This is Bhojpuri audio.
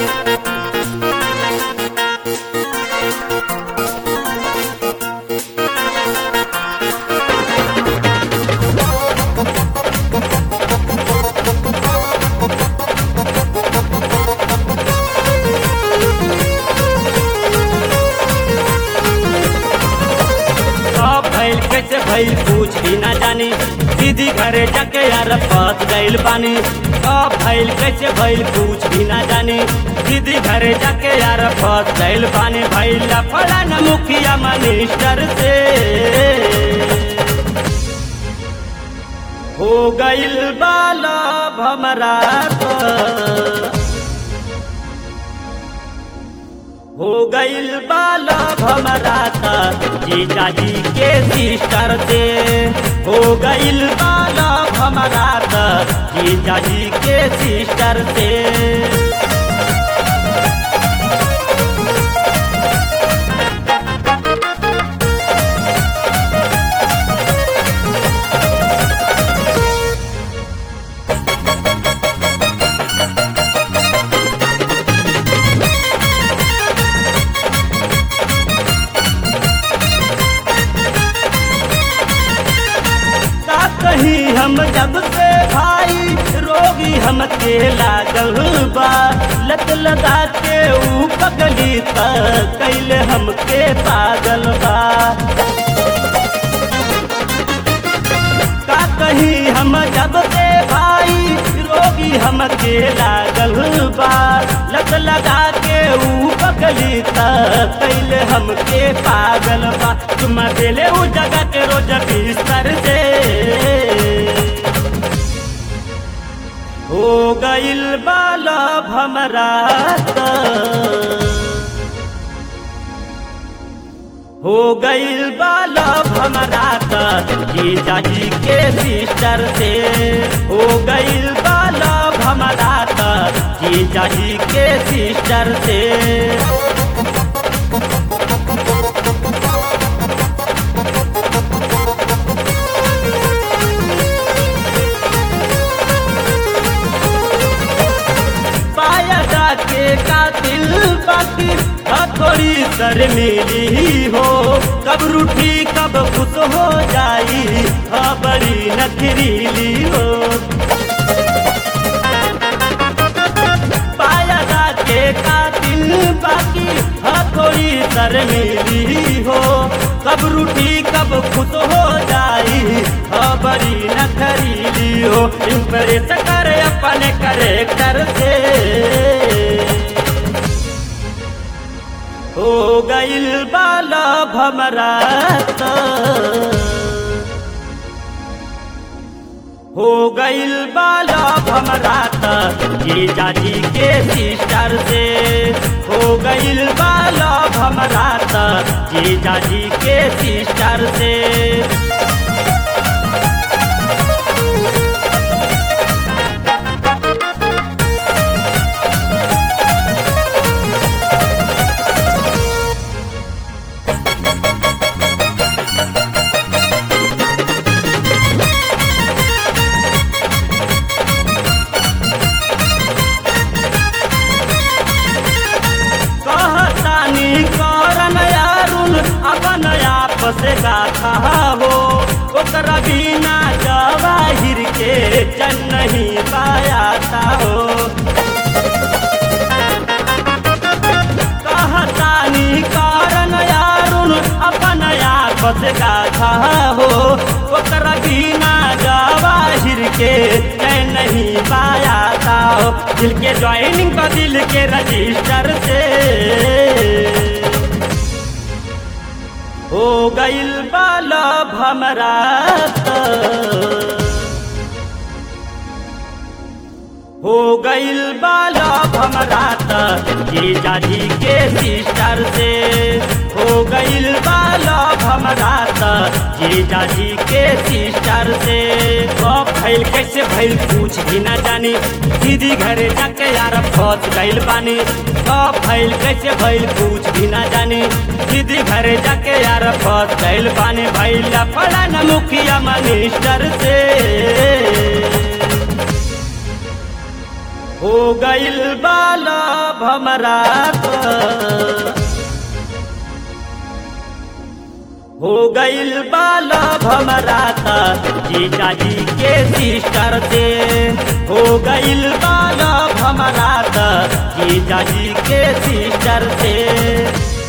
सब भइल कैसे भइल कुछ भी ना जानी दीदी घरे जाके यार फंस गइल बानी सब भइल कैसे भइल कुछ भी ना जानी दीदी घरे जाके यार फंस गइल बानी भइला फला न मुखिया मिनिस्टर से हो गइल बाला भमरा तो। हो गइल बाला भमराता जीजाजी के सिस्टर से हो गइल बाला भमराता जीजाजी के सिस्टर से का कहीं हम जब से भाई रोगी हम के लागल बा लत लगा के ऊ पगली तक कैले हमके पागल बा का कहीं हम जब से भाई रोगी हम के लागल बा लत लगा के ऊ पगली तक कैले हमके पागल बा तुम देले ऊ जगह के रोज बिस्तर से हो गइल बाला भमरा हो गइल बाला भमरा जीजाजी के सिस्टर से हो गइल बाला भमरा जीजाजी के सिस्टर से पाया के कातिल बाकी हथोड़ी सर मिली हो कब रूठी कब खुश हो जाई हाँ बड़ी नखरीली हो पाया के कातिल बाकी हथोड़ी सर मिली हो कब रूठी कब खुश हो जाई हाँ बड़ी नखरीली हो इम्प्रेस करे अपने करेक्टर से हो गइल बाला भमरा हो गइल बाला भमरा जीजाजी के सिस्टर से हो गइल बाला भमरा जीजाजी के सिस्टर से कहतानी करन यारुल अपन आप से गाथा हो ओकरा बिना जवाहिर के जन नहीं पायाता हो कहतानी करन यारुल अपन आप से गाथा हो ओकरा बिना जवाहिर के जन नहीं पायाता हो दिल के ज्वाइनिंग का दिल के रजिस्टर से हो गइल बाला भमरा हो गइल बाला भमरा जीजाजी के सिस्टर से हो गइल बाला भमरा जीजाजी के सिस्टर से कब भइल कैसे भइल कुछ भी ना जानी दीदी घरे जाके यार फंस गइल बानी कब भइल कैसे भइल कुछ भी ना जानी दीदी घरे जाके यार फंस गइल बानी भइला फला न मुखिया मिनिस्टर से हो गइल बाला हमरा त हो गइल बाला हमरा त जीजाजी के सिस्टर से हो गइल बाला हमरा त जीजाजी के सिस्टर से